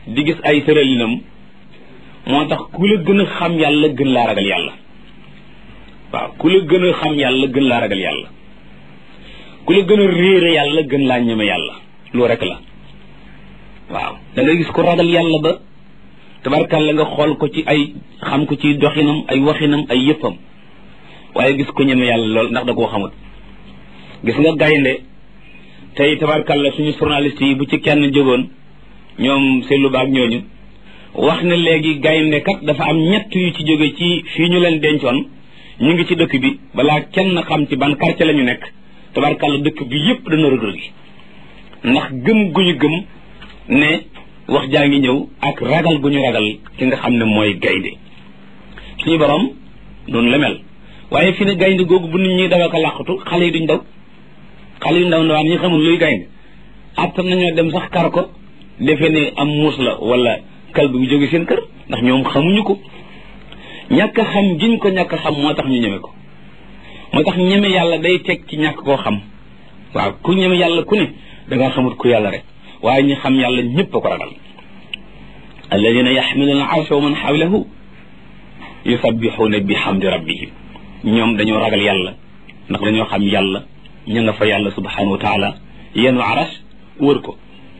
di gis ay tëralinam moo tax ku la gën a xam yàlla gën laa ragal yàlla waaw ku la gën a xam yàlla gën laa ragal yàlla ku la gën a réere yàlla gën laa ñeme yàlla loo rek la waaw da nga gis ko ragal yàlla ba tabarkàlla nga xool ko ci ay xam ko ci doxinam ay waxinam ay yëppam waaye gis ko ñeme yàlla lool ndax da koo xamut gis nga gaynde tey tabarkàlla suñu journaliste yi bu ci kenn jógoon ñoom seetlu baag ñooñu wax ne léegi gaynde kat dafa am ñett yu ci jóge ci fii ñu leen dencoon ñu ngi ci dëkk bi balaa kenn xam ci ban quartier la ñu nekk tabarkàlla dëkk bi yépp dana rëg-rëg gi ndax gëm gu ñu gëm ne wax jaa ngi ñëw ak ragal gu ñu ragal ki nga xam ne mooy gaynde suñu borom noonu la mel waaye fi ne gaynde googu bu nit ñi dawa ko làqatu xale yi duñ daw xale yu ndaw ndawaan ñi xamul luy gaynde attan nañoo dem sax kar ko defe ne am muus la wala kal bu jóge seen kër ndax ñoom xamuñu ko ñàkk xam giñ ko ñàkk xam moo tax ñu ñeme ko moo tax ñeme yàlla day teg ci ñàkk koo xam waaw ku ñeme yàlla ku ne da nga xamut ku yàlla rek waaye ñi xam yàlla ñëpp a ko ragal alladina yaxmiluna arsha wa man xawlahu yusabbixuuna bi xamdi rabbihim ñoom dañoo ragal yàlla ndax dañoo xam yàlla ña nga fa yàlla subhanahu wa taala yenu aras wër ko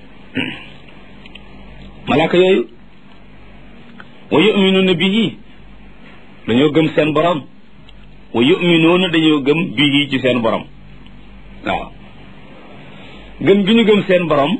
malaaka yooyu wa yuminuuna bihi dañoo gëm seen borom wa yuminuuna dañoo gëm bihi ci seen borom waaw gëm gi ñu gëm seen borom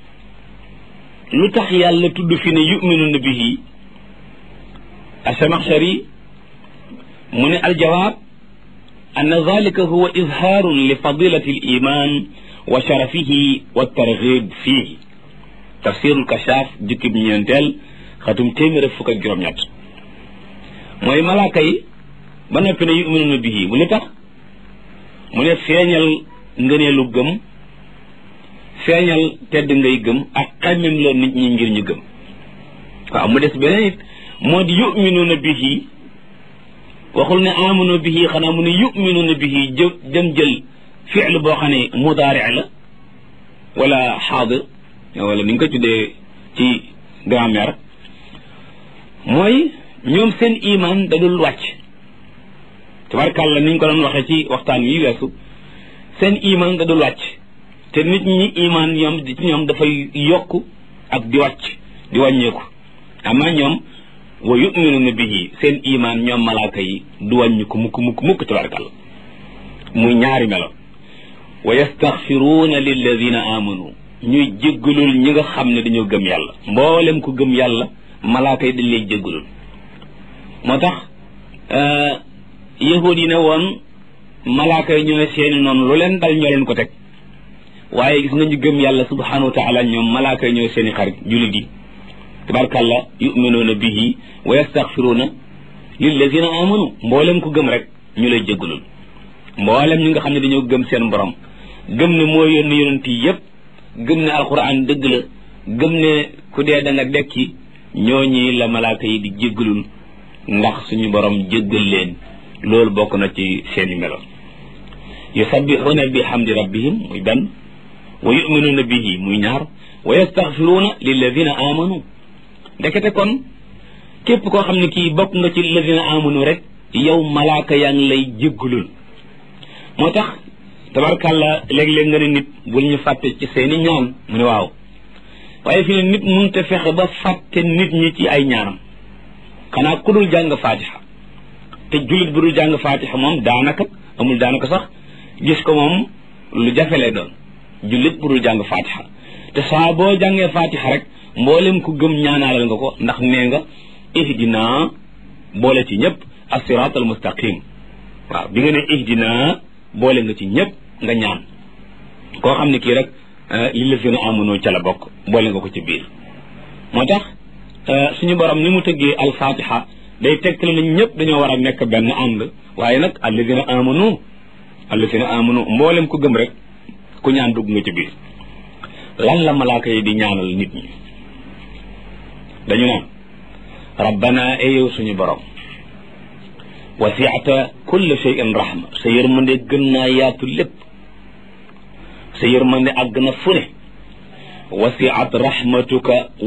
lu tax yàlla tudd fi ne yuminuuna bihi asamaxshari mu ne aljawaab an dalika huwa izhaarun li fadilati aliman wa sharafihi wa targhib fihi tafsirul kashaaf jukkib ñeenteel xatum téeméer ak fukk ak juróom-ñett mooy malaaka yi ba noppi ne yuminuuna bihi mu li tax mu ne feeñal ngëneelu gëm feeñal tedd ngay gëm ak xammem loo nit ñi ngir ñu gëm waaw mu des beneen it moo di yuminuuna bihi waxul ne amanu bihi xanaa mu ne yuminuuna bihi jë dem jël fiil boo xam ne mudaari la wala xaadir wala ni nga ko tuddee ci grammaire mooy ñoom seen iman da dul wàcc tabarkàlla ni ñu ko doon waxee ci waxtaan wi weesu seen iman da dul wàcc te nit ñi iman ñoom ci ñoom dafay yokk ak di wàcc di wàññeeku ama ñoom wa yuminuuna bihi seen iman ñoom malaaka yi du wàññi ko mukk mukk mukk tabarkàlla muy ñaari melo wa yastaxfiruuna lilladina amanu ñuy jéggalul ñi nga xam ne dañoo gëm yàlla mboolem ku gëm yàlla malaaka yi dañ lay jéggalul moo tax yahud yi ne woon malaaka yi ñooy seeni noonu lu leen dal ñoo leen ko teg waaye gis nga ñu gëm yàlla subhanahu wa taala ñoom malaaka yi ñooy seeni xarit jullit yi tabarkàlla yuminuuna bihi wa yastaxfiruuna lilladina amanu mboolem ku gëm rek ñu lay jéggalul mboolem ñi nga xam ne dañoo gëm seen borom gëm ne moo yónni yonent yi yépp gëm ne alquran dëgg la gëm ne ku dee da nga dekki ñooñi la malaaka yi di jéggalul ndax suñu borom jéggal leen loolu bokk na ci seeni melo yusabbixuuna bi hamdi rabbihim muy benn wa yuminuuna bihi muy ñaar wa yastaxfiruuna lilladina amanu ndekete kon képp koo xam ne kii bokk nga ci lilladina amanu rek yow malaaka yaa ngi lay jéggalul moo tax tabarkàlla léeg-léeg nga ne nit bul ñu fàtte ci seeni ñaan mu ne waaw waaye fi ne nit mënut a fexe ba fàtte nit ñi ci ay ñaanam xanaa ku dul jàng faatixa te jullit bu dul jàng faatixa moom daanaka amul daanaka sax gis ko moom lu jafe lay doon jullit bu dul jàng faatixa te saa boo jàngee faatixa rek mboolem ku gëm ñaanaalal nga ko ndax nee nga ihdina boole ci ñëpp as-siraat al mustaqim waaw bi nga ne ihdina boole nga ci ñëpp nga ñaan koo xam ne kii rek li la fi na amunoo ca la bokk boole nga ko ci biir moo tax suñu borom ni mu tëggee alfatiha day tegtale na ñëpp dañoo war a nekk benn ànd waaye nag alladina amanu alladina amanu mboolem ku gëm rek ku ñaan dugg nga ci biir lan la malaaka yi di ñaanal nit ñi dañu naan rabbana eyow suñu borom wasiata kulle shay'in rahma sa yërmande gën naa yaatu lépp sa yërmande àgg na fu ne wasiat rahmatuka